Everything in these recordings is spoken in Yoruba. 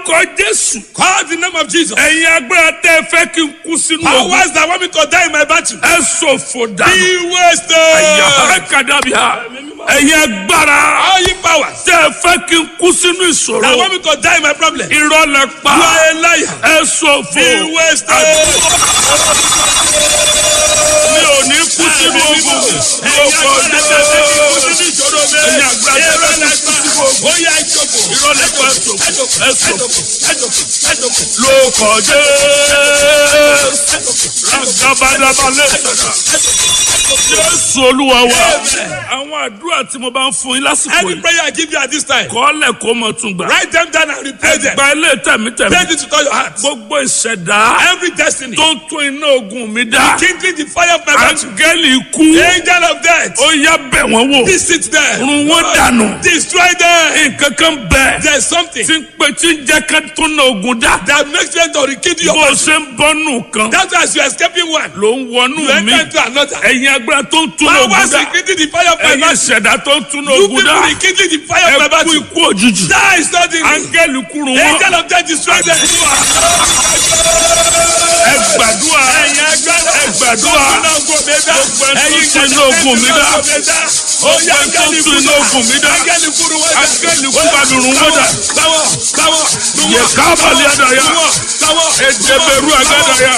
orúkọ jésù. Call the name of Jesus. ẹ̀yin agbára tẹ́ ẹ fẹ́ kí n kú sínú ogun. Powers that want me to die in my battle. ẹ ṣòfò dànù. Be ẹ̀yà wasted. ẹ̀kadàbíà. ẹ̀yin agbára All you powers tẹ́ ẹ fẹ́ kí n kú sínú that ìṣòro. want me to die in my problem. You irọ́ lẹ pa. are a liar. ẹ ṣòfò. Be wasted. mi ò ní kú sínú ogun. mi ò kọ jésù. ẹ̀yin agbára tẹ́ ẹ fẹ́ kí n kú sínú ogun. irọ́ lẹ pa ẹ ṣòfò. ẹ ṣòfò. lóòkọ̀ jésù. ragabadabalẹ̀. jésù olúwa wa. àwọn àdúrà tí mo bá ń fún yín lásìkò Any yìí. prayer I give you at this time, kọ́lẹ̀ kó mọ̀ tún gbà. write them down and repeat them. ẹgbà ilé tẹ̀mítẹ̀mí. Pray it to all your heart. gbogbo ìṣẹ̀dá Every destiny, tó ń tún iná ogun mi dá. kindling the fire of my battle. áńgẹ́lì ikú. Angel of death, ó yá bẹ̀ wọ́n wò. visit them. run wọ́n dànù. Destroy them. nǹkan kan bẹ̀. There's something tí ń pè tí ń jẹ́ ká tún iná ogun dá. that makes them to rekindle your bó o battle. ṣe ń bọ́nù kan. That's why as you're escaping one, ló ń wọnú you mi. enter into another. ẹ̀yin agbára tó ń tún iná ogun Powers dá. rekindling the fire of my ẹ̀yin battle. ìṣẹ̀dá tó ń tún iná You ogun people dá. rekindling the fire of my ẹ kú battle. ikú òjijì. Die suddenly. áńgẹ́lì kúrú wọn. Angel of death, destroy them. ẹ gbàdúrà. ẹ gbàdúrà. gbogbo ẹ tó tún iná ogun mi dá. Oya Gbogbo ẹ tó angẹ́lì tún iná ogun mi dá. Angẹ́lì kúrú wọ́n dá. áńgẹ́lì kú bá mi rún wọn dà. Táwọ̀ táwọ̀ yẹ kábàlì àdàyà. táwọ̀ Edeberu agadaya.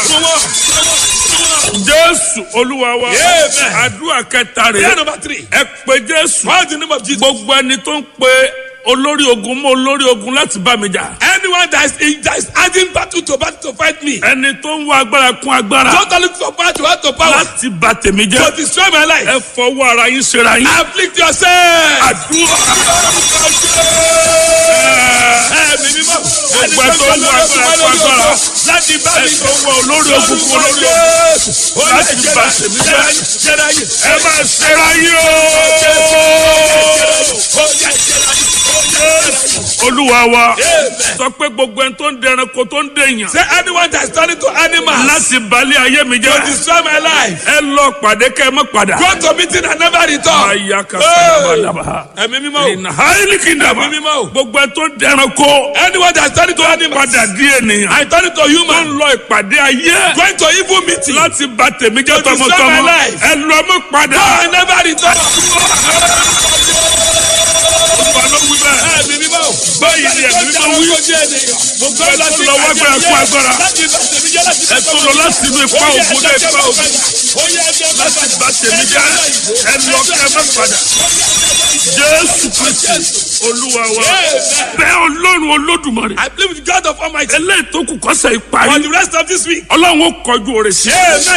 jésù olúwa wa. Amen. àdúrà kẹta Prayer rẹ̀. number three. ẹ pé jésù. Call the name of Jesus. gbogbo ẹni tó ń pe olórí ogun mọ́ olórí ogun láti bá mi jà. Anyone that is, that is adding battle to battle to fight me. ẹni tó ń wá agbára kún agbára. Don't look for power to add to power. láti bà tèmi To jẹ́. destroy my life. ẹ fọwọ́ ara yín ṣera yín. Afflict yourself. àdúrà. Ẹ̀mí mímọ́. Ẹni Gbogbo ẹ tó ń wá agbára kún agbára. Láti bá ẹ mi tó ń wá olórí ogun kún olórí ogun. Láti bá tèmi jẹ́. Jẹ́ra yìí. ẹ máa ṣera yín o. olúwa wa sọ pé gbogbo ẹni tó ń dẹranko tó ń dèèyàn Say anyone that is turning to animals láti balẹ̀ ayé mi to jẹ́ destroy my life. ẹ lọ pàdé kẹ́ ẹ mọ́ padà. Go to meeting and never return. aya ka sábàdàbà Ẹ̀mí mímọ́ o. ìnà háìlì kìndàbà Ẹ̀mí mímọ́ o. gbogbo ẹni tó ń dẹranko Anyone that is turning to animals. padà di ènìyàn I turn to tó human. ń lọ ìpàdé ayé Going to evil meeting. láti bà tèmi jẹ́ To destroy tọmọtọmọ my life. ẹ lọ mọ́ padà. I never return. Olúwa ló wí bẹ́ẹ̀. Ẹ̀mí mímọ́ o. báyìí ni ẹ̀mí mímọ́ wí gbogbo ẹ tó lọ wá gbára kún agbára ẹ tó lọ láti inú ipa ògùn dé ipa ògùn láti bà tèmi jẹ́ ẹ lọ kẹ́ ẹ mọ́ padà. Jésù Kristi Olúwa wa bẹ́ẹ̀ Ọlọ́run Olódùmarè I believe with God of Almighty. eléyìí tó kù kọ́sẹ̀ For ìparí the rest of this week. Ọlọ́run ó kọjú òrè sí. Amen.